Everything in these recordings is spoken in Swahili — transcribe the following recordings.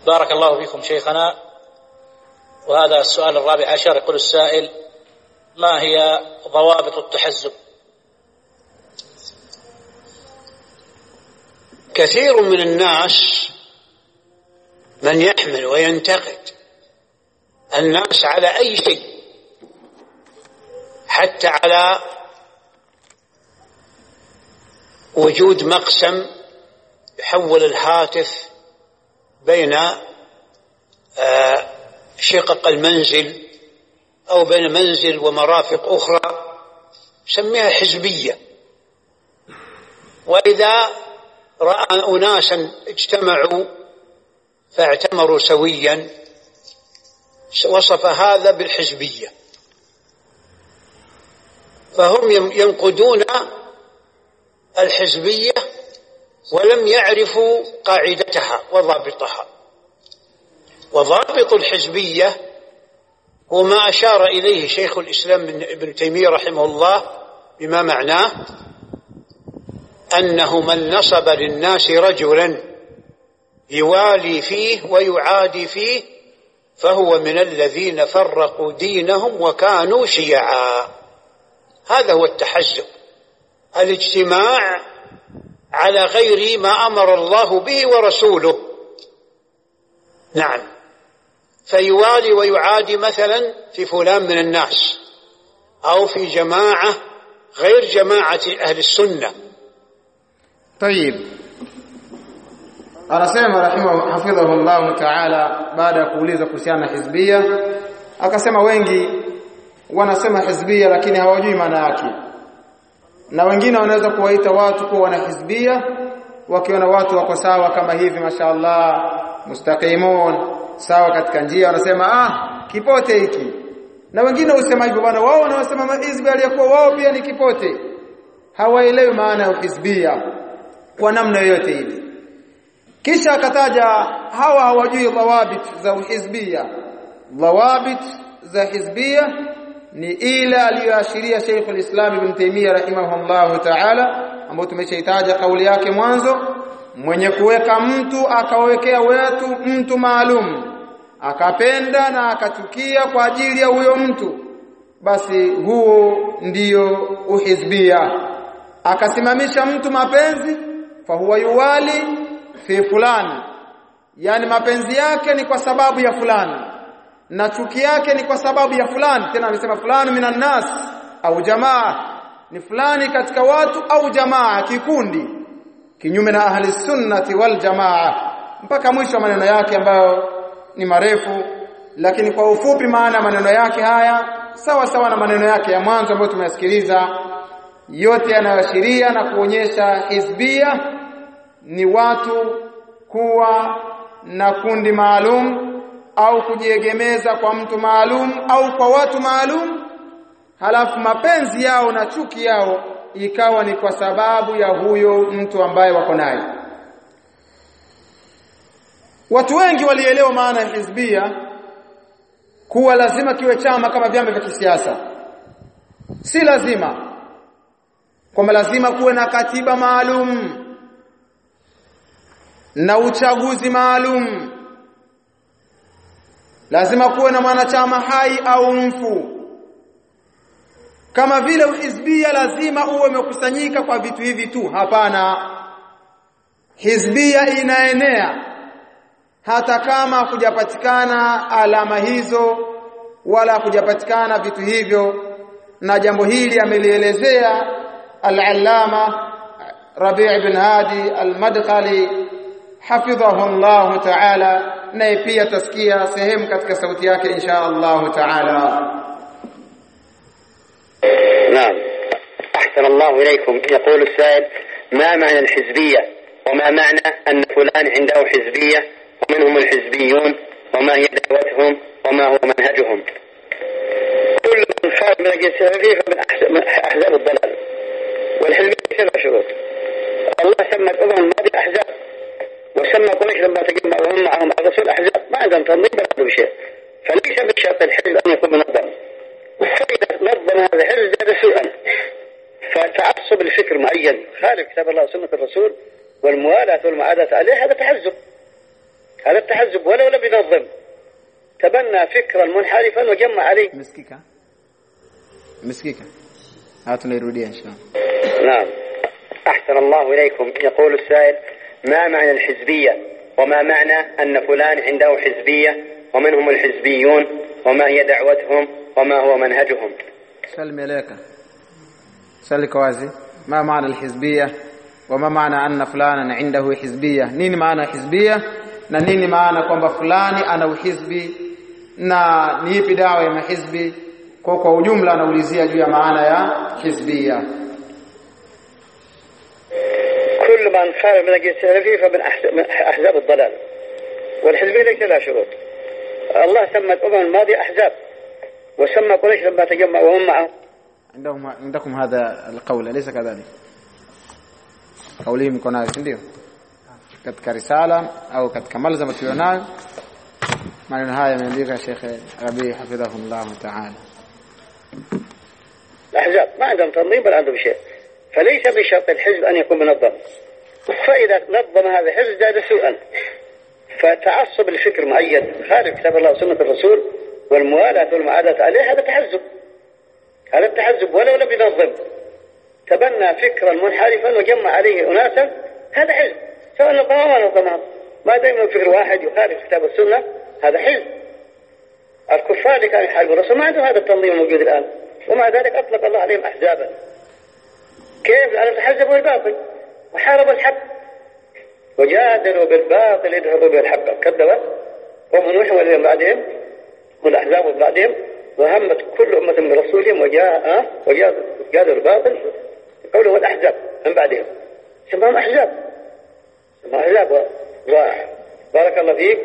بارك الله فيكم شيخنا وهذا السؤال الرابع عشر يقول السائل ما هي ضوابط التحزب كثير من الناس من يحمل وينتقد الناس على أي شيء حتى على وجود مقسم يحول الهاتف بين شقق المنزل أو بين منزل ومرافق أخرى سميها حزبية وإذا رأى أناسا اجتمعوا فاعتمروا سويا وصف هذا بالحزبية فهم ينقدون الحزبية ولم يعرفوا قاعدتها وضابطها وضابط الحزبية هو ما أشار إليه شيخ الإسلام ابن تيمية رحمه الله بما معناه أنه من نصب للناس رجلا يوالي فيه ويعادي فيه فهو من الذين فرقوا دينهم وكانوا شيعا هذا هو التحزب الاجتماع على غير ما امر الله به ورسوله نعم فيوالي ويعادي مثلا في فلان من الناس او في جماعه غير جماعه اهل السنه طيب anasema rahimahu hafidhahu Allah ta'ala baada ya kuuliza kuhusiana na hizbia akasema wengi wanasema hizbia lakini hawajui maana yake na wengine wanaweza kuwaita watu kuwa wana hizbia wakiona watu wako sawa kama hivi mashaallah mustaqimun sawa katika njia wanasema ah kipote hiki na wengine husema hivyo bwana wao wanaosema hizbi aliyokuwa wao pia ni kipote hawaelewi maana ya hizbia kwa namna yoyote ile kisha akataja hawa hawajui dhawabit za uhizbia dhawabit za hizbia ni ile aliyoashiria Sheikh al-Islam Ibn Taymiyyah rahimahullah ta'ala ambayo tumeshaitaja kauli yake mwanzo mwenye kuweka mtu akawekea wetu mtu maalum akapenda na akachukia kwa ajili ya huyo mtu basi huo ndiyo uhizbia akasimamisha mtu mapenzi fa huwa yuwali fi fulani yani mapenzi yake ni kwa sababu ya fulani na chuki yake ni kwa sababu ya fulani tena amesema fulani minan nas au jamaa ni fulani katika watu au jamaa kikundi kinyume na ahli sunnati wal jamaa mpaka mwisho wa maneno yake ambayo ni marefu lakini kwa ufupi maana maneno yake haya sawa sawa na maneno yake ya mwanzo ambayo tumeyasikiliza yote yanayoashiria na kuonyesha hizbia ni watu kuwa na kundi maalum au kujiegemeza kwa mtu maalum au kwa watu maalum halafu mapenzi yao na chuki yao ikawa ni kwa sababu ya huyo mtu ambaye wako naye watu wengi walielewa maana ya hizbia kuwa lazima kiwe chama kama vyama vya kisiasa si lazima kwamba lazima kuwe na katiba maalum na uchaguzi maalum lazima kuwe na mwanachama hai au mfu kama vile hizbia lazima uwe umekusanyika kwa vitu hivi tu hapana hizbia inaenea hata kama kujapatikana alama hizo wala kujapatikana vitu hivyo na jambo hili amelielezea al-allama Rabi' ibn Hadi al-Madkhali hafidhahu Allah ta'ala naye pia tasikia sehemu katika sauti yake insha Allah ta'ala نعم أحسن الله إليكم يقول السائل ما معنى الحزبية وما معنى أن فلان عنده حزبية ومن هم الحزبيون وما هي دعوتهم وما هو منهجهم كل من خارج من الجنسية فمن من أحزاب الضلال والحزبية سبع شروط الله سمى الأمم الماضية أحزاب وسمى قريش لما تجمعوا هم معهم الرسول أحزاب ما عندهم تنظيم ولا بشيء فليس بشرط الحزب أن يكون منظم فإذا نظم هذا الحزب زاد سوءا فتعصب لفكر معين خالف كتاب الله وسنة الرسول والموالاة والمعاداة عليه هذا تحزب هذا التحزب ولو لم ينظم تبنى فكرا منحرفا وجمع عليه Umesikika? Umesikika? Haya tunairudia inshallah. نعم أحسن الله إليكم يقول السائل ما معنى الحزبية وما معنى أن فلان عنده حزبية ومن هم الحزبيون وما هي دعوتهم وما هو منهجهم Swali limeeleweka. Swali liko wazi. Ma maana alhizbiyya wa ma maana anna fulana indahu hizbiyya? Nini maana ya hizbiyya na nini maana kwamba fulani ana uhizbi na ni ipi dawa ya mahizbi? Kwa kwa ujumla anaulizia juu ya maana ya hizbiyya. كل من خالف منهج السلفي فمن أحز- من أحزاب الضلال والحزبية ليس لها شروط الله سمى الأمم الماضية أحزاب وسمى قريش لما تجمع وهم معه عندهم عندكم هذا القول أليس كذلك؟ kauli mko nayo si ndio katika risala au katika malzama tulionayo maneno haya yameandika Sheikh Rabi hafidhahullah ta'ala الأحزاب ما عندهم تنظيم ولا عندهم شيء فليس من شرط الحزب أن يكون منظم فإذا نظم هذا الحزب زاد سوءا فتعصب لفكر معين خارج كتاب الله وسنة الرسول والموالاة والمعاداة عليه هذا تحزب هذا التحزب ولو لم ينظم تبنى فكرا منحرفا وجمع عليه أناسا هذا حزب سواء نظمه أو ما نظمه ما دام إنه فكر واحد يخالف كتاب السنة هذا حزب الكفار اللي كانوا يحاربوا الرسول ما عندهم هذا التنظيم الموجود الآن ومع ذلك أطلق الله عليهم أحزابا كيف؟ لأنهم تحزبوا الباطل وحاربوا الحق وجادلوا بالباطل يدحضوا به الحق كذبت قوم نوح والذين بعدهم والأحزاب من بعدهم وهمت كل أمة برسولهم وجاء وجادلوا الباطل قوله والأحزاب من بعدهم سماهم أحزاب سماهم أحزاب وبارك الله فيك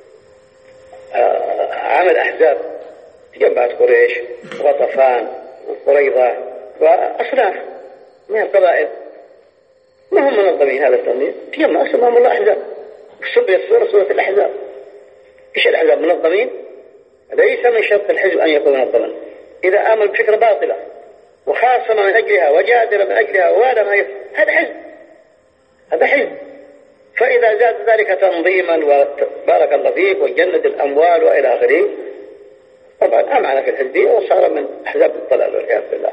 آه، عمل أحزاب تجمعت قريش وغطفان وقريضة وأصناف من القبائل ما هم منظمين هذا التنظيم تجمع سماهم الله أحزاب سميت سورة سورة الأحزاب إيش الأحزاب منظمين ليس من شرط الحزب أن يكون منظما إذا آمن بفكرة باطلة وخاصم من أجلها وجادل من أجلها ووالى من أجلها هذا حزب هذا حزب فإذا زاد ذلك تنظيما وبارك الله فيك وجند الأموال وإلى آخره طبعا أمعن في الحزبية وصار من أحزاب الضلال والعياذ بالله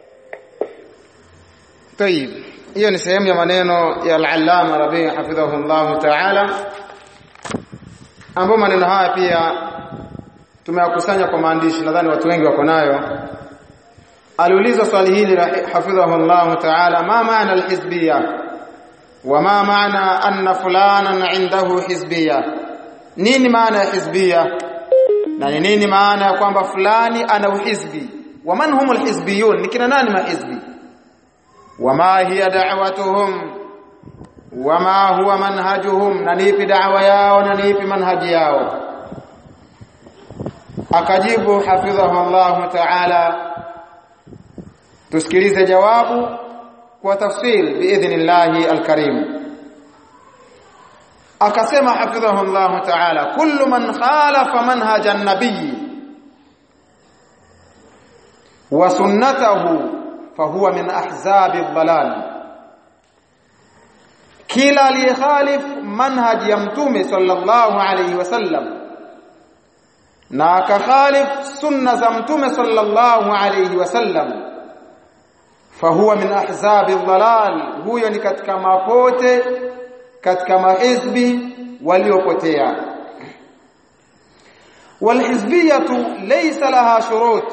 طيب hiyo ni sehemu ya maneno ya al-Allama Rabi hafidhahullah ta'ala ambapo maneno haya pia tumeyakusanya kwa maandishi nadhani watu wengi wako nayo aliuliza swali hili la hafidhahullah ta'ala ma maana al-hizbiyya wa ma maana anna fulanan indahu hizbiyya nini maana ya hizbiyya na ni nini maana ya kwamba fulani ana uhizbi wa man humul hizbiyun ni kina nani mahizbi وما هي دعوتهم وما هو منهجهم ننيpi da'wa yao na nipi manhaji yao akajibu hafidhahu Allah ta'ala tusikilize jawabu kwa tafsil biidhnillahi alkarim akasema hafidhahu Allah ta'ala kullu man khalafa manhaja an-nabiy wa sunnatahu fahuwa min ahzabi dhalal kila aliyekhalif manhaj ya mtume sallallahu alayhi wasallam na akakhalif sunna za mtume sallallahu alayhi wasallam fahuwa min ahzabi dhalal huyo ni katika mapote katika mahizbi waliopotea walhizbiyatu laysa laha shurut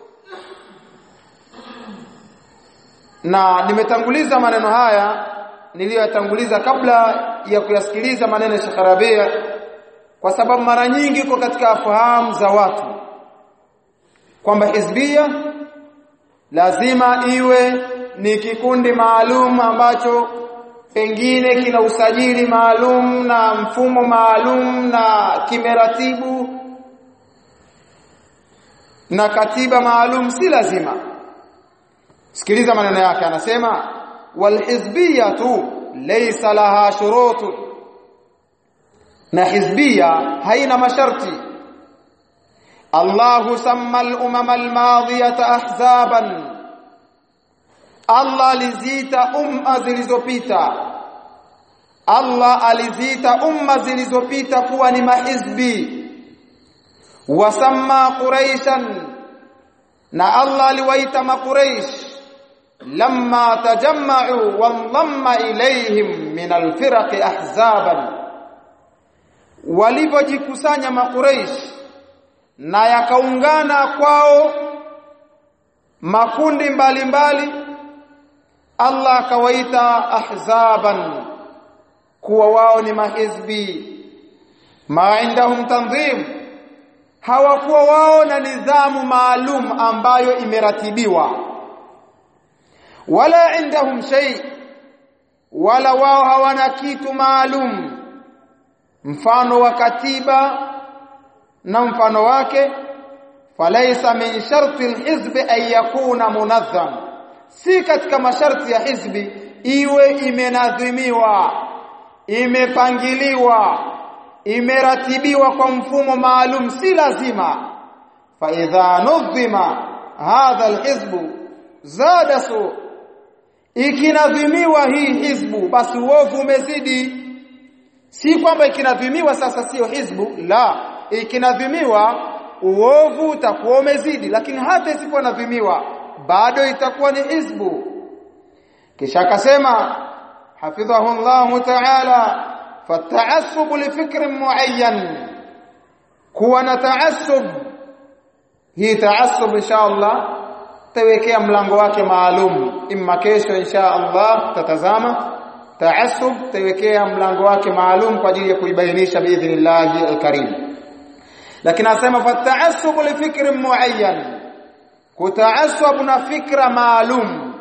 na nimetanguliza maneno haya niliyoyatanguliza kabla ya kuyasikiliza maneno ya Sheikh Rabia kwa sababu mara nyingi uko katika fahamu za watu kwamba hizbia lazima iwe ni kikundi maalum ambacho pengine kina usajili maalum na mfumo maalum na kimeratibu na katiba maalum si lazima sikiliza maneno yake anasema walhizbiyatu laysa laha shurut na hizbia haina masharti Allah samma al-umam al-madiyata ahzaban Allah lizita umma zilizopita Allah aliziita umma zilizopita kuwa ni mahizbi wasamma quraishan na Allah aliwaita makuraish lamma tajamma'u wandhamma ilayhim min alfiraq ahzaban walipojikusanya makuraish na yakaungana kwao makundi mbalimbali mbali, Allah akawaita ahzaban kuwa wao ni mahizbi ma indahum tanzim hawakuwa wao na nidhamu maalum ambayo imeratibiwa wala indahum shay wala wao hawana kitu maalum mfano wa katiba na mfano wake falaisa min sharti alhizbi an yakuna munazzam si katika masharti ya hizbi iwe imenadhimiwa imepangiliwa imeratibiwa kwa mfumo maalum si lazima fa idha nudhima hadha alhizbu zada su ikinadhimiwa hii hizbu basi uovu umezidi si kwamba ikinadhimiwa sasa sio hizbu la ikinadhimiwa uovu utakuwa umezidi lakini hata isipokuwa nadhimiwa bado itakuwa ni hizbu kisha akasema hafidhahu Allah ta'ala فالتعصب لفكر معين kuwa na taassub hii taassub insha Allah tawekea mlango wake maalum imma kesho insha Allah tatazama taassub tawekea mlango wake maalum kwa ajili ya kuibainisha biidhnillah alkarim lakini asema fataassub li fikri muayyan kutaassub na fikra maalum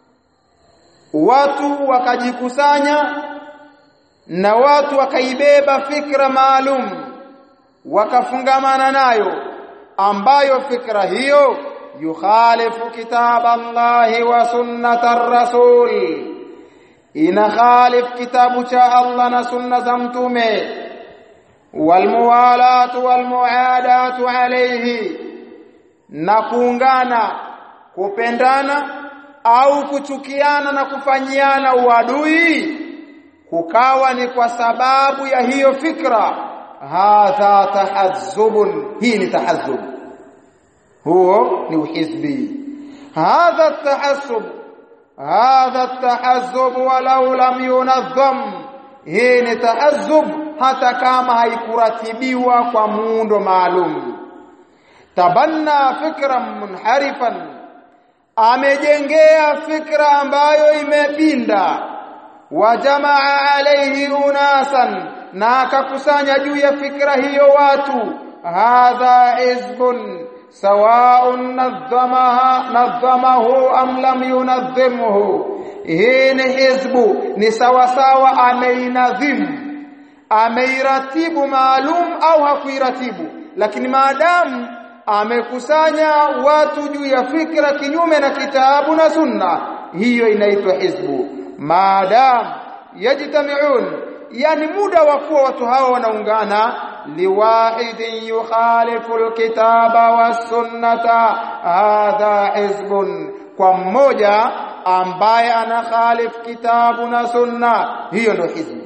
watu wakajikusanya na watu wakaibeba fikra maalum wakafungamana nayo ambayo fikra hiyo yukhalifu kitab Allah wa sunnatar rasul ina khalif kitabu cha Allah na sunna za mtume walmuwalatu walmuadatu alayhi na kuungana kupendana au kuchukiana na kufanyiana uadui kukawa ni kwa sababu ya hiyo fikra hadha tahazzubun hii ni tahazzub huo ni uhizbi hadha tahassub hadha tahazzub walau lam yunazzam hii ni tahazzub hata kama haikuratibiwa kwa muundo maalum tabanna fikran munharifan amejengea fikra ambayo imepinda wajamaa alayhi unasan na akakusanya juu ya fikra hiyo watu hadha hizbun sawa'un nadhamaha nadhamahu am lam yunadhimhu hii ni hizbu ni sawa sawa ameinadhimu ameiratibu maalum au hakuiratibu lakini maadamu amekusanya watu juu ya fikra kinyume na kitabu na sunna hiyo inaitwa hizbu maadam yajtamiun yani muda wa kuwa watu hao wanaungana liwahidin yukhalifu alkitaba wasunnata hadha hizbun kwa mmoja ambaye ana khalif kitabu na sunna hiyo ndio hizbu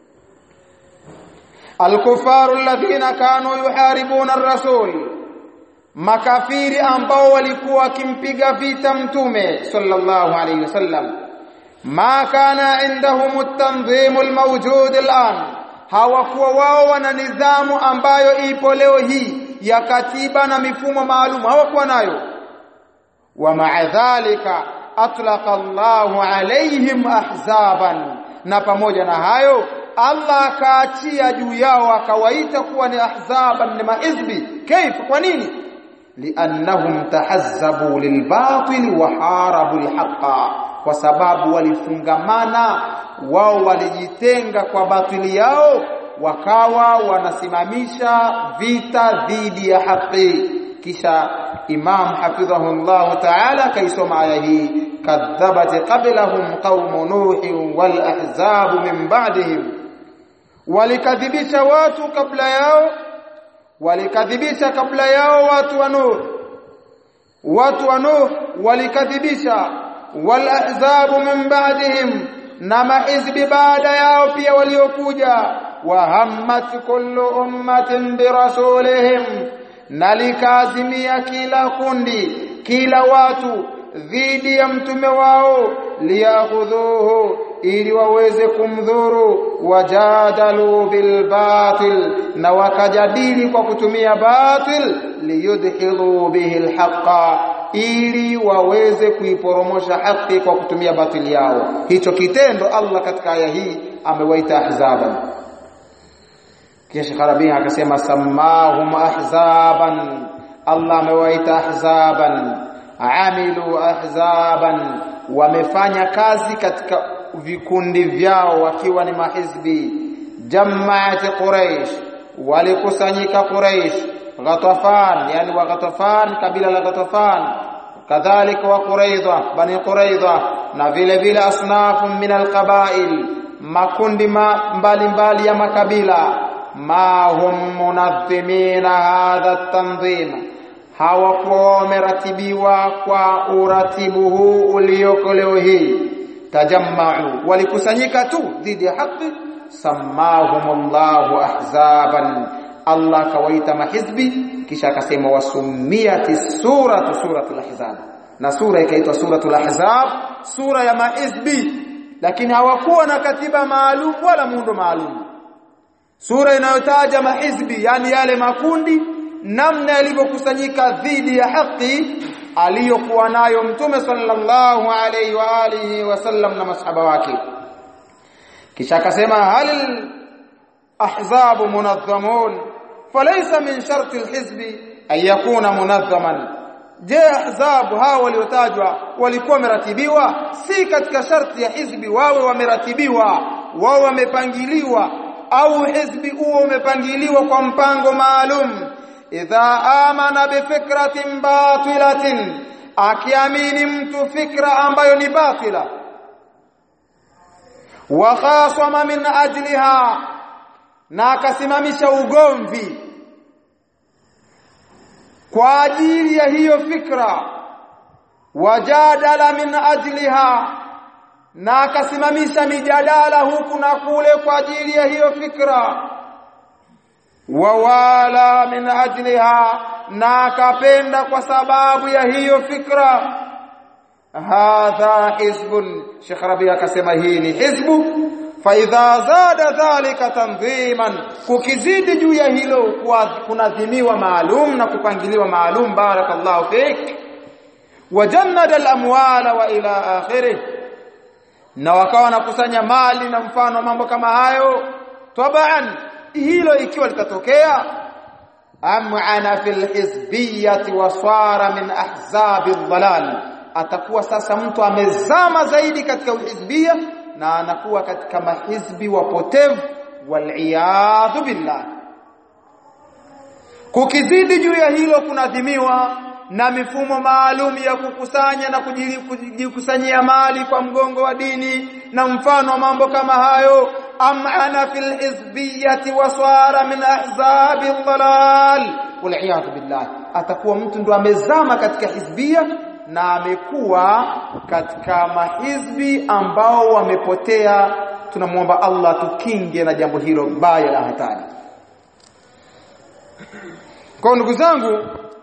الكفار الذين كانوا يحاربون الرسول makafiri ambao walikuwa wakimpiga vita mtume sallallahu alayhi wasallam ma kana indahum at-tanzim al-mawjud al-an hawakuwa wao wana nidhamu ambayo ipo leo hii ya katiba na mifumo maalum hawakuwa nayo wa ma'a dhalika atlaqa Allahu alayhim ahzaban na pamoja na hayo Allah akaachia juu yao akawaita kuwa ni ahzaban ni mahizbi kaifa kwa nini liannahum tahazzabu lilbatil wa harabu alhaqa kwa sababu walifungamana wao walijitenga kwa batili yao wakawa wanasimamisha vita dhidi ya haki kisha imam hafidhahullah ta'ala kaisoma aya hii kadhabat qablahum qaum nuh wal ahzab min ba'dihim walikadhibisha watu kabla yao walikadhibisha kabla yao watu wa Nuh watu wa Nuh walikadhibisha wal ahzabu min ba'dihim na mahizbi baada yao pia waliokuja wahammat kullu ummatin birasulihim na likazimia kila kundi kila watu dhidi ya mtume wao liyakhudhuhu ili waweze kumdhuru wajadalu bilbatil na wakajadili kwa kutumia batil liyudhilu bihi alhaqa ili waweze kuiporomosha haki kwa kutumia batili yao hicho kitendo Allah katika aya hii amewaita ahzaban kisha Kharabia akasema samahum ahzaban Allah amewaita ahzaban amilu ahzaban wamefanya kazi katika vikundi vyao wakiwa ni mahizbi jamaati quraish walikusanyika quraish ghatafan yani wa ghatafan kabila la ghatafan kadhalika wa quraidha bani quraidha na vile vile asnafu min alqabail makundi mbalimbali mbali ya makabila ma hum munadhimina hadha tanzim hawakuwa wameratibiwa kwa uratibu huu ulioko leo hii tajammau walikusanyika tu dhidi ya haki samahumullahu ahzaban Allah kawaita mahizbi kisha akasema wasumiyati suratu suratul ahzab na sura ikaitwa suratul ahzab sura ya mahizbi lakini hawakuwa na katiba maalum wala muundo maalum sura inayotaja mahizbi yani yale makundi namna yalivyokusanyika dhidi ya haki aliyokuwa nayo mtume sallallahu alayhi wa alihi wasallam na masahaba wake kisha akasema hal ahzab munazzamun falaysa min sharti alhizbi an yakuna munazzaman je ahzab hao waliotajwa walikuwa wameratibiwa si katika sharti ya hizbi wawe wameratibiwa wao wamepangiliwa au hizbi huo umepangiliwa kwa mpango maalum idha amana bifikratin batilatin akiamini mtu fikra ambayo ni batila wa khasama min ajliha na akasimamisha ugomvi kwa ajili ya hiyo fikra wajadala min ajliha na akasimamisha mijadala huku na kule kwa ajili ya hiyo fikra wawala min ajliha na akapenda kwa sababu ya hiyo fikra hadha hizbun Sheikh Rabi akasema hii ni hizbu fa idha zada dhalika tanziman kukizidi juu ya hilo kunadhimiwa maalum na kupangiliwa maalum barakallahu fik wajannada al-amwala wa ila akhirih na wakawa wanakusanya mali na mfano mambo kama hayo tabaan hilo ikiwa litatokea am'ana fil hizbiyyati wa swara min ahzabi dhalal atakuwa sasa mtu amezama zaidi katika uhizbia na anakuwa katika mahizbi wapotevu waliyadhu billah kukizidi juu ya hilo kunadhimiwa na mifumo maalum ya kukusanya na kujikusanyia mali kwa mgongo wa dini na mfano wa mambo kama hayo am'ana fil hizbiyyati wa swara min ahzabi dhalal waliyadhu billah atakuwa mtu ndo amezama katika hizbia na amekuwa katika mahizbi ambao wamepotea tunamwomba Allah tukinge na jambo hilo baya la hatari kwa ndugu zangu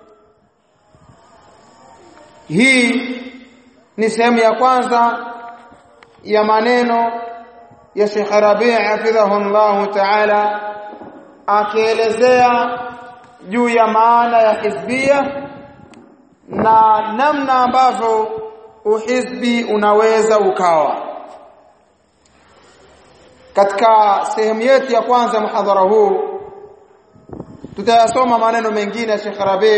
hii ni sehemu ya kwanza ya maneno ya Sheikh Rabi' hafidhahu Allah Ta'ala akielezea juu ya maana ya hizbia na namna ambavyo uhizbi unaweza ukawa katika sehemu yetu ya kwanza muhadhara huu tutayasoma maneno mengine ya Sheikh Rabi'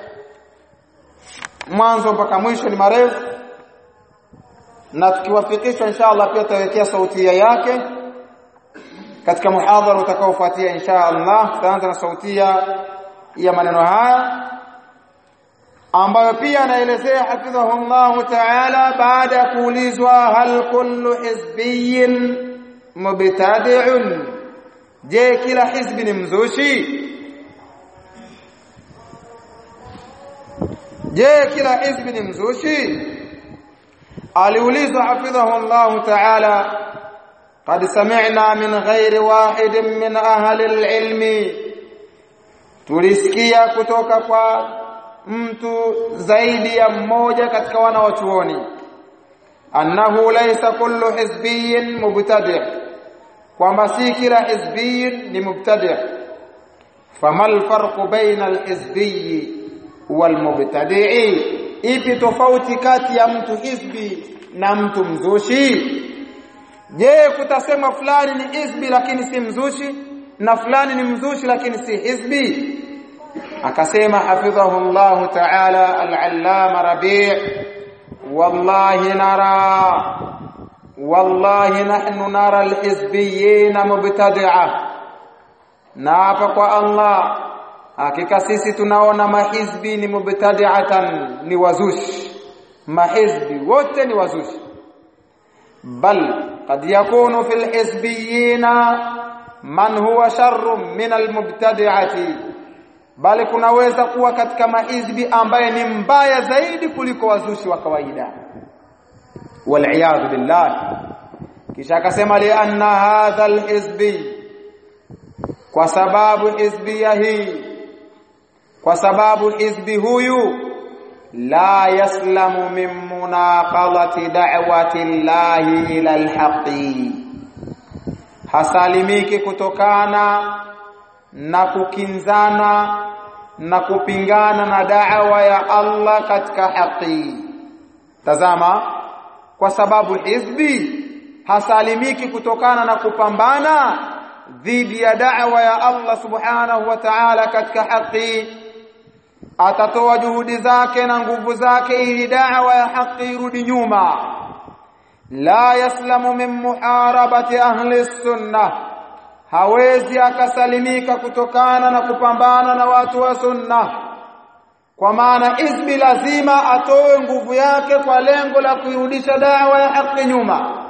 mwanzo mpaka mwisho ni marefu na tukiwafikisha inshallah pia tutawekea sautia yake katika muhadhara utakaofuatia inshallah tutaanza na sautia ya maneno haya ambayo pia anaelezea hafidhahullah ta'ala baada ya kuulizwa hal kullu hizbiyyin mubtadi'un je kila hizbi ni mzushi je kila hizbi ni mzushi aliulizwa hafidhahullah ta'ala قد سمعنا من غير واحد من أهل العلم tulisikia kutoka kwa mtu zaidi ya mmoja katika wanawachuoni annahu laysa kullu hizbiyin mubtadi' kwamba si kila hizbiyin ni mubtadi' fama alfarqu baina alhizbiyi walmubtadi'i ipi tofauti kati ya mtu hizbi na mtu mzushi je kutasema fulani ni hizbi lakini si mzushi na fulani ni mzushi lakini si hizbi akasema hafidhahu Allah ta'ala al-allama rabi' wallahi nara wallahi nahnu nara al-hizbiyyin mubtadi'a na hapa kwa Allah hakika sisi tunaona mahizbi ni mubtadi'atan ni wazushi mahizbi wote ni wazushi bal qad yakunu fil hizbiyina man huwa sharrun min almubtadi'ati bali kunaweza kuwa katika mahizbi ambaye ni mbaya zaidi kuliko wazushi wa kawaida wal billah kisha akasema li anna hadha alhizbi kwa sababu hizbia hii kwa sababu hizbi huyu la yaslamu min munaqadati da'wati llahi ila alhaqi hasalimiki kutokana na kukinzana na kupingana na da'wa ya Allah katika haki tazama kwa sababu hizbi hasalimiki kutokana na kupambana dhidi ya da'wa ya Allah subhanahu wa ta'ala katika haki atatoa juhudi zake na nguvu zake ili da'wa ya haki irudi nyuma la yaslamu min muharabati ahli sunnah hawezi akasalimika kutokana na kupambana na watu wa sunna kwa maana izbi lazima atoe nguvu yake kwa lengo la kuirudisha dawa ya haki nyuma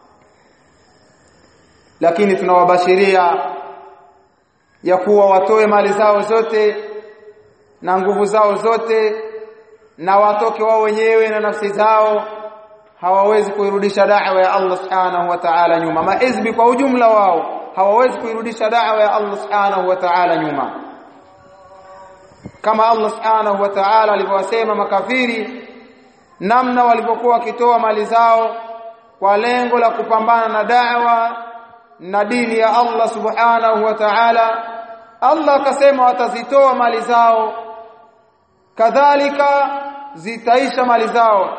lakini tunawabashiria ya kuwa watoe mali zao zote na nguvu zao zote na watoke wao wenyewe na nafsi zao hawawezi kuirudisha da'wa ya Allah subhanahu wa ta'ala nyuma mahizbi kwa ujumla wao hawawezi kuirudisha da'wa ya Allah subhanahu wa ta'ala nyuma kama Allah subhanahu wa ta'ala alivyowasema makafiri namna walivyokuwa wakitoa mali zao kwa lengo la kupambana na da'wa na dini ya Allah subhanahu wa ta'ala Allah akasema watazitoa mali zao kadhalika zitaisha mali zao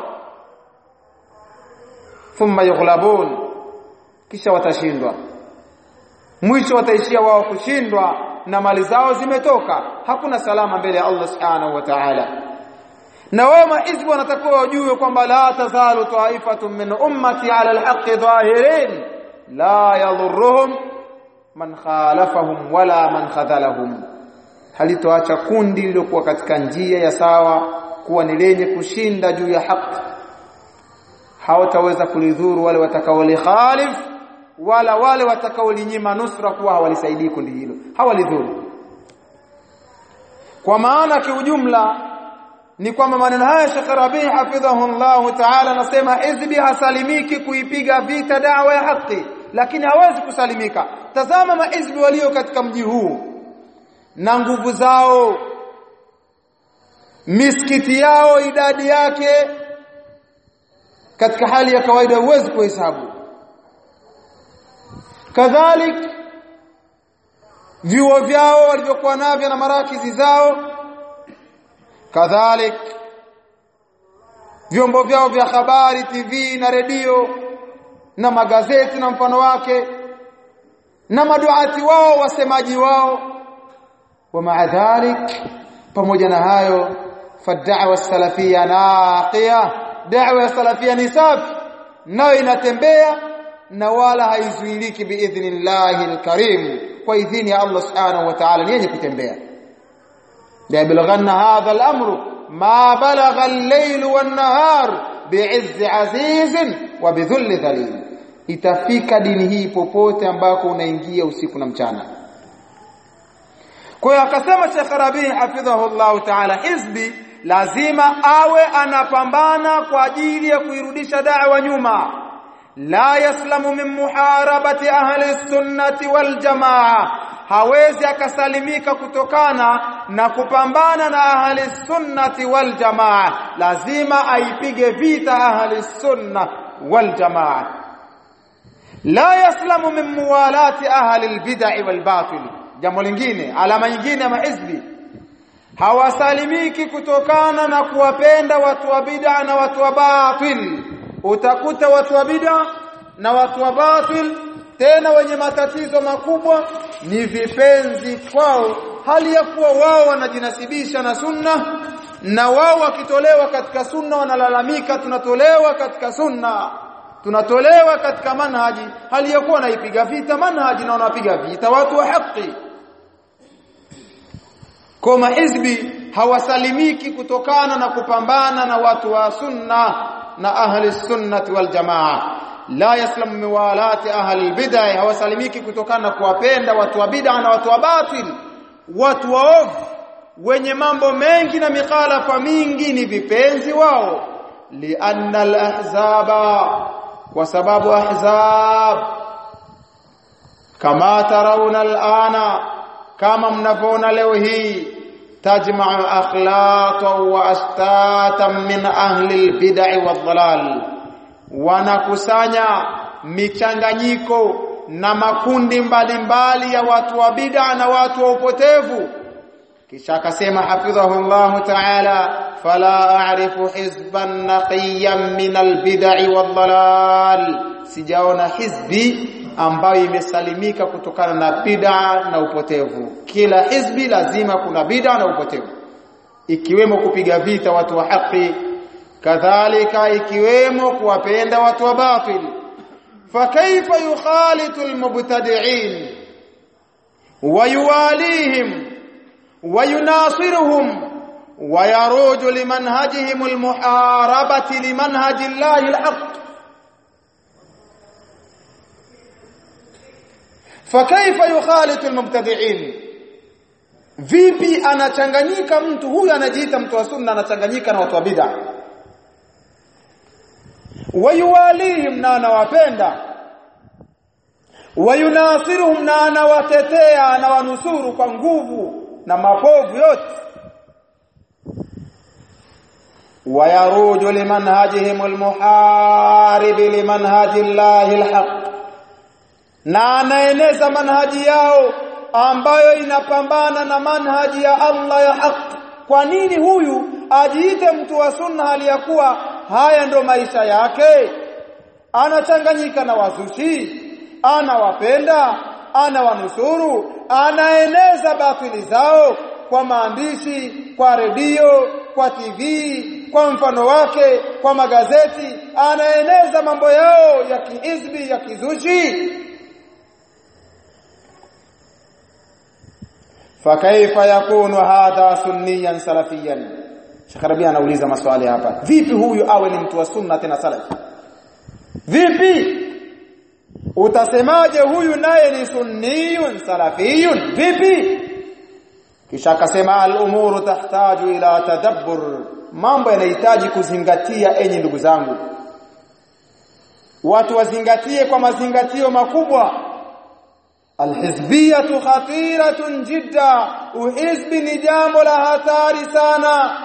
thumma yughlabun kisha watashindwa mwisho wataishia wao kushindwa na mali zao zimetoka hakuna salama mbele ya Allah subhanahu wa ta'ala na wao maizbu wanatakiwa wajue kwamba la tazalu ta'ifatun min ummati ala alhaqqi dhahirin la yadhurruhum man khalafahum wala man khadhalahum halitoacha kundi lilokuwa katika njia ya sawa kuwa ni lenye kushinda juu ya haki hawataweza kulidhuru wale watakaolikhalif wala wale watakaolinyima nusra kuwa hawalisaidii kundi hilo hawalidhuru kwa maana kiujumla ni kwamba maneno haya Sheikh Rabi hafidhahu Allah Ta'ala anasema hizbi hasalimiki kuipiga vita dawa ya haki lakini hawezi kusalimika tazama mahizbi walio katika mji huu na nguvu zao misikiti yao idadi yake katika hali ya kawaida huwezi kuhesabu kadhalik vyuo vyao walivyokuwa navyo na marakizi zao kadhalik vyombo vyao vya habari TV na redio na magazeti na mfano wake na maduati wao wasemaji wao wa maadhalik pamoja na hayo fad'wa salafia naqiya da'wa ya salafia ni safi nayo inatembea na wala haizuiliki biidhnillahi alkarim kwa idhini ya Allah subhanahu wa ta'ala ni yenye kutembea la yablughanna hadha al-amru ma balagha al-layl wan-nahar bi'izz aziz wa bidhull dhalil itafika dini hii popote ambako unaingia usiku na mchana kwa hiyo akasema Sheikh Rabi hafidhahu Allah ta'ala hizbi lazima awe anapambana kwa ajili ya kuirudisha da'wa nyuma la yaslamu min muharabati ahli sunnati wal jamaa hawezi akasalimika kutokana na kupambana na ahli sunnati wal jamaa lazima aipige vita ahli sunna wal jamaa la yaslamu min muwalati ahli albid'i wal batil jambo lingine alama nyingine ya mahizbi hawasalimiki kutokana na kuwapenda watu wa bid'a na watu wa batil utakuta watu wa bid'a na watu wa batil tena wenye matatizo makubwa ni vipenzi kwao hali ya kuwa wao wanajinasibisha na sunna na wao wakitolewa katika sunna wanalalamika tunatolewa katika sunna tunatolewa katika manhaji hali ya kuwa wanaipiga vita manhaji na wanapiga vita watu wa haki kwa mahizbi hawasalimiki kutokana na kupambana na watu wa sunna na ahli sunnati wal jamaa la yaslamu miwalati ahli bid'ah hawasalimiki kutokana na kuwapenda watu wa bid'a na watu wa batil watu waovu wenye mambo mengi na mikhalafa mingi ni vipenzi wao lianna al-ahzaba kwa sababu ahzab kama tarawna al-ana kama mnavyoona leo hii tajma'u akhlaqan wa astatan min ahli al-bid'i wad-dhalal wanakusanya michanganyiko na makundi mbalimbali mbali ya watu wa bid'a na watu wa upotevu kisha akasema hafidhahu Allah ta'ala fala a'rifu hizban naqiyan min al-bid'i wad-dhalal sijaona hizbi ambayo imesalimika kutokana na bid'a na upotevu kila hizbi lazima kuna bid'a na upotevu ikiwemo kupiga vita watu wa haki kadhalika ikiwemo kuwapenda watu wa batil fakaifa yukhalitu almubtadi'in ويواليهم ويناصرهم ويروج لمنهجهم المحاربة لمنهج الله الحق فكيف يخالط المبتدعين vipi anachanganyika mtu huyu anajiita mtu wa sunna anachanganyika na watu wa bid'a wayuwalihim na anawapenda wayunasiruhum na anawatetea anawanusuru kwa nguvu na mapovu yote wayaruju limanhajihim almuharib limanhaji llahi alhaq na anaeneza manhaji yao ambayo inapambana na manhaji ya Allah ya haq kwa nini huyu ajiite mtu wa sunna hali ya kuwa haya ndo maisha yake anachanganyika na wazushi anawapenda anawanusuru anaeneza batili zao kwa maandishi kwa redio kwa TV kwa mfano wake kwa magazeti anaeneza mambo yao ya kiizbi ya kizushi fakaifa yakunu hadha sunniyan salafiyan Sheikh Rabi anauliza maswali hapa vipi huyu awe ni mtu wa sunna tena salafi vipi utasemaje huyu naye ni sunniyun salafiyun vipi kisha akasema al-umuru tahtaju ila tadabbur mambo yanahitaji kuzingatia enyi ndugu zangu watu wazingatie kwa mazingatio makubwa alhizbiyatu khatiratun jidda uhizbi ni jambo la hatari sana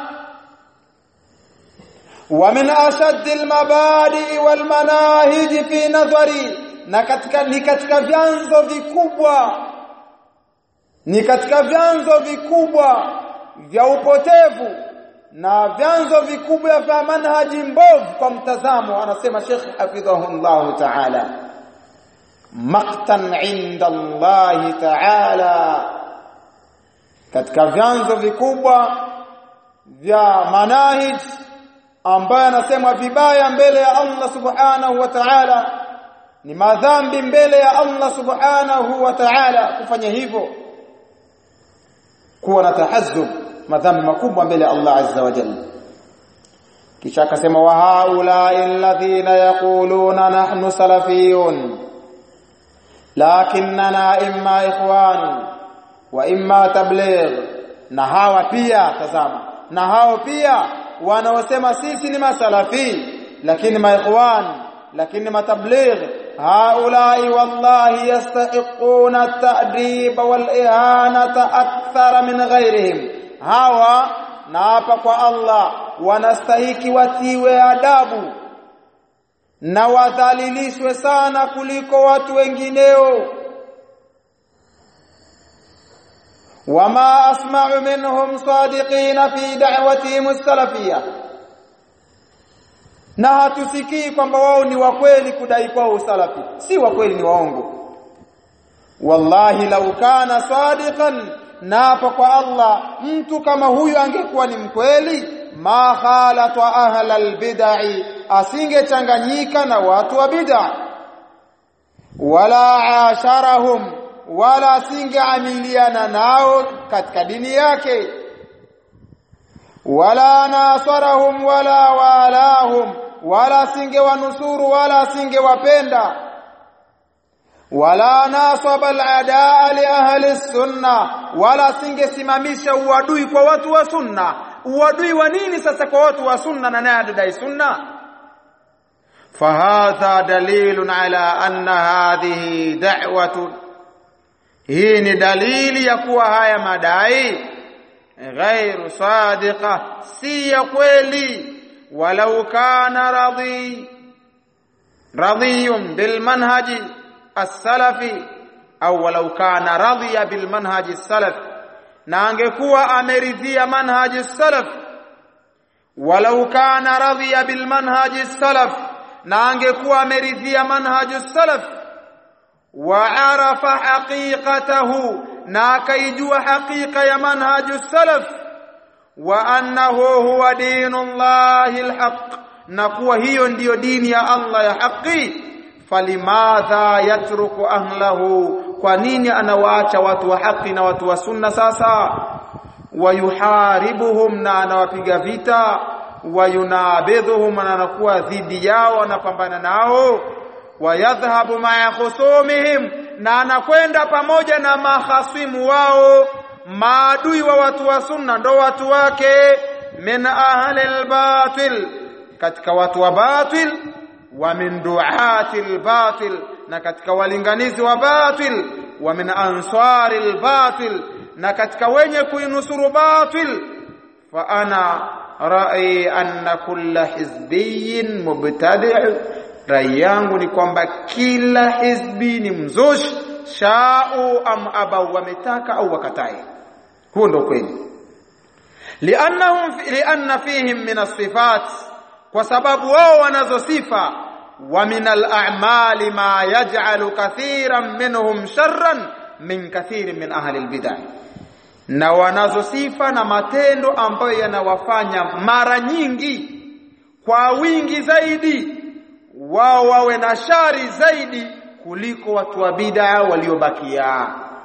ومن أشد المبادئ والمناهج في نظري na katika ni katika vyanzo vikubwa ni katika vyanzo vikubwa vya upotevu na vyanzo vikubwa vya manhaji mbovu kwa mtazamo anasema Sheikh hafidhahullah ta'ala maqtan inda Allah ta'ala katika vyanzo vikubwa vya manahij ambayo anasema vibaya mbele ya Allah subhanahu wa ta'ala ni madhambi mbele ya Allah subhanahu wa ta'ala kufanya hivyo kuwa na tahazzub madhambi makubwa mbele ya Allah azza wa jalla kisha akasema wa haula alladhina yaquluna nahnu salafiyun lakinnana imma ikhwan wa imma tabligh na hawa pia tazama na hao pia wanaosema sisi ni masalafi lakini maikhwan lakini matabligh haulai wallahi yastahiquna at-ta'dib wal ihanata akthara min ghairihim hawa na hapa kwa Allah wanastahiki watiwe adabu na wadhalilishwe sana kuliko watu wengineo wama asma'u minhum sadiqina fi da'watihim as-salafiyya na hatusikii kwamba wao ni wa kweli kudai kwao usalafi si wa kweli ni waongo wallahi lau kana sadiqan naapa kwa Allah mtu kama huyu angekuwa ni mkweli ma khalata ahla albid'i asingechanganyika na watu wa bid'a wala asharahum wala asingeamiliana nao katika dini yake wala nasarahum wala walahum wala asingewanusuru wala asingewapenda wala nasaba aladaa li ahli sunna wala asingesimamisha uadui kwa watu wa sunna uadui wa nini sasa kwa watu wa sunna na naye adai sunna fahadha dalilun ala anna hadhihi da'watu hii ni dalili ya kuwa haya madai ghairu sadiqa si ya kweli walau kana radhi radhiyun bil manhaji as-salafi au walau kana radhiya bil manhaji as-salaf na angekuwa ameridhia manhaji as-salaf walau kana radhiya bil manhaji as-salaf na angekuwa ameridhia manhaji as-salaf wa arafa haqiqatahu na akaijua haqiqa ya manhaji as-salaf wa annahu huwa dinullahi al-haq na kuwa hiyo ndiyo dini ya Allah ya haki falimadha yatruku ahlahu kwa nini anawaacha watu wa haki na watu wa sunna sasa wayuharibuhum na anawapiga vita wayunabidhuhum na anakuwa dhidi yao anapambana nao wayadhhabu ma'a khusumihim na anakwenda pamoja na mahasimu wao maadui wa watu wa sunna ndo watu wake min ahli albatil katika watu wa batil wa min duati albatil na katika walinganizi wa batil wa min ansari albatil na katika wenye kuinusuru batil fa ana rai anna kulla hizbiyin mubtadi' rai yangu ni kwamba kila hizbi ni mzushi shau am abau wametaka au wakatai huo ndio kweli liannahum lianna fihim min as-sifat kwa sababu wao wanazo sifa wa min al-a'mali ma yaj'alu kathiran minhum sharran min kathirin min ahli al-bid'ah na wanazo sifa na matendo ambayo yanawafanya mara nyingi kwa wingi zaidi wao wawe na shari zaidi kuliko watu wa bid'a waliobakia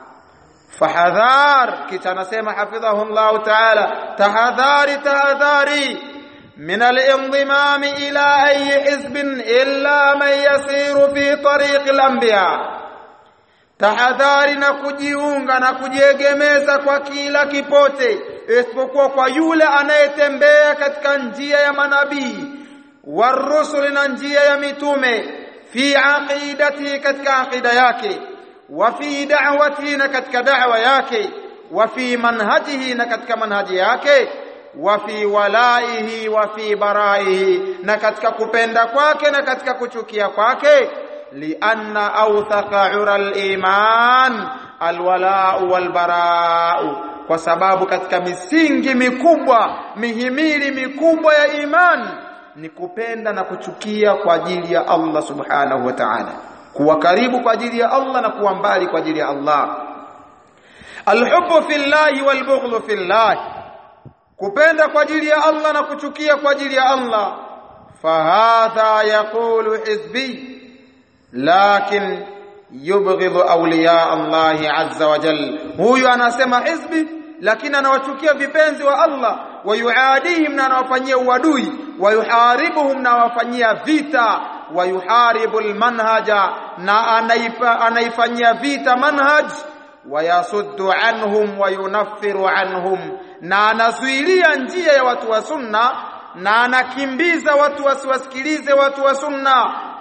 fahadhar kisha anasema hafidhahu Allah ta'ala tahadhari tahadhari min al-inzimam ila ayi hizbin illa man yasiru fi tariq al-anbiya tahadhari na kujiunga na kujiegemeza kwa kila kipote isipokuwa kwa yule anayetembea katika njia ya manabii warusuli na njia ya mitume fi aqidati katika aqida yake wa fi da'wati na katika da'wa yake wa fi manhajihi na katika manhaji yake wa fi walaihi wa fi baraihi na katika kupenda kwake na katika kuchukia kwake lianna awthaqa ura al-iman alwala'u walbara'u kwa sababu katika misingi mikubwa mihimili mikubwa ya iman ni kupenda na kuchukia kwa ajili ya Allah subhanahu wa ta'ala kuwa karibu kwa ajili ya Allah na kuwa mbali kwa ajili ya Allah alhubbu fillahi walbughdhu fillahi kupenda kwa ajili ya Allah na kuchukia kwa ajili ya Allah fahadha yaqulu hizbi lakin yubghidhu awliya Allah azza wa jalla huyu anasema hizbi lakini anawachukia vipenzi wa Allah wayuadihim na anawafanyia uadui wayuharibuhum na anawafanyia vita wayuharibu almanhaja na anaifa, anaifanyia vita manhaj wayasuddu anhum wayunaffiru anhum na anazuilia njia ya watu wa sunna na anakimbiza watu wasiwasikilize watu wa sunna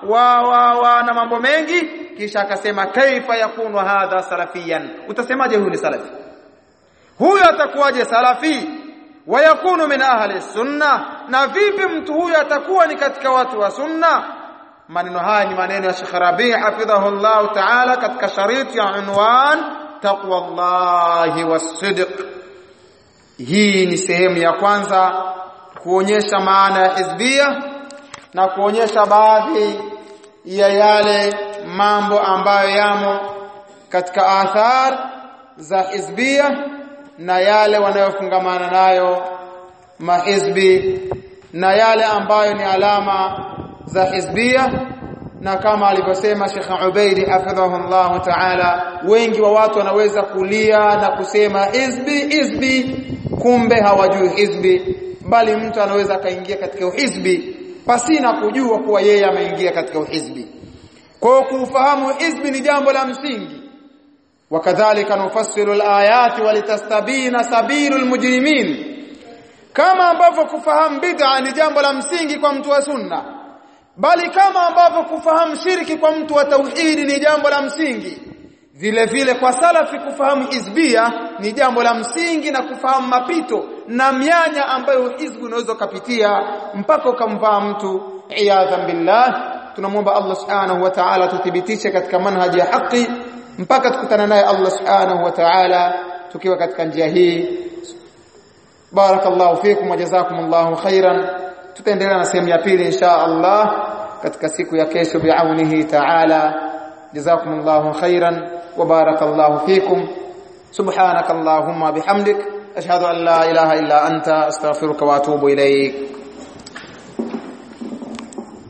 wa, wa, wa na mambo mengi kisha akasema kaifa yakunu hadha salafiyan utasemaje huyu ni salafi huyu atakuwaje salafi wayakunu min ahli sunna na vipi mtu huyu atakuwa ni katika watu wa sunna maneno haya ni maneno ya Sheikh Rabi hafidhahu Allah ta'ala katika shariti ya unwan taqwa Allah was-sidq hii ni sehemu ya kwanza kuonyesha maana ya hizbia na kuonyesha baadhi ya yale mambo ambayo yamo katika athar za hizbia na yale wanayofungamana nayo mahizbi na yale ambayo ni alama za hizbia na kama alivyosema Sheikh Ubaidi hafidhahu Allah Ta'ala wengi wa watu wanaweza kulia na kusema hizbi hizbi kumbe hawajui hizbi bali mtu anaweza akaingia katika uhizbi pasina kujua kuwa yeye ameingia katika uhizbi kwa kufahamu hizbi ni jambo la msingi wakadhalika nufassilu alayati walitastabina sabilul mujrimin kama ambavyo kufahamu bid'a ni jambo la msingi kwa mtu wa sunna bali kama ambavyo kufahamu shirki kwa mtu wa tauhidi ni jambo la msingi vile vile kwa salafi kufahamu hizbia ni jambo la msingi na kufahamu mapito na mianya ambayo hizbu unaweza kupitia mpaka ukamvaa mtu iyadhan billah tunamwomba Allah subhanahu wa ta'ala tuthibitishe katika manhaji ya haki mpaka tukutana naye Allah subhanahu wa ta'ala tukiwa katika njia hii barakallahu fikum wa jazakumullahu khairan tutaendelea na sehemu ya pili insha Allah katika siku ya kesho biaunihi ta'ala jazakumullahu khairan wa barakallahu fikum subhanakallahumma bihamdik ashhadu an la ilaha illa anta astaghfiruka wa atubu ilayk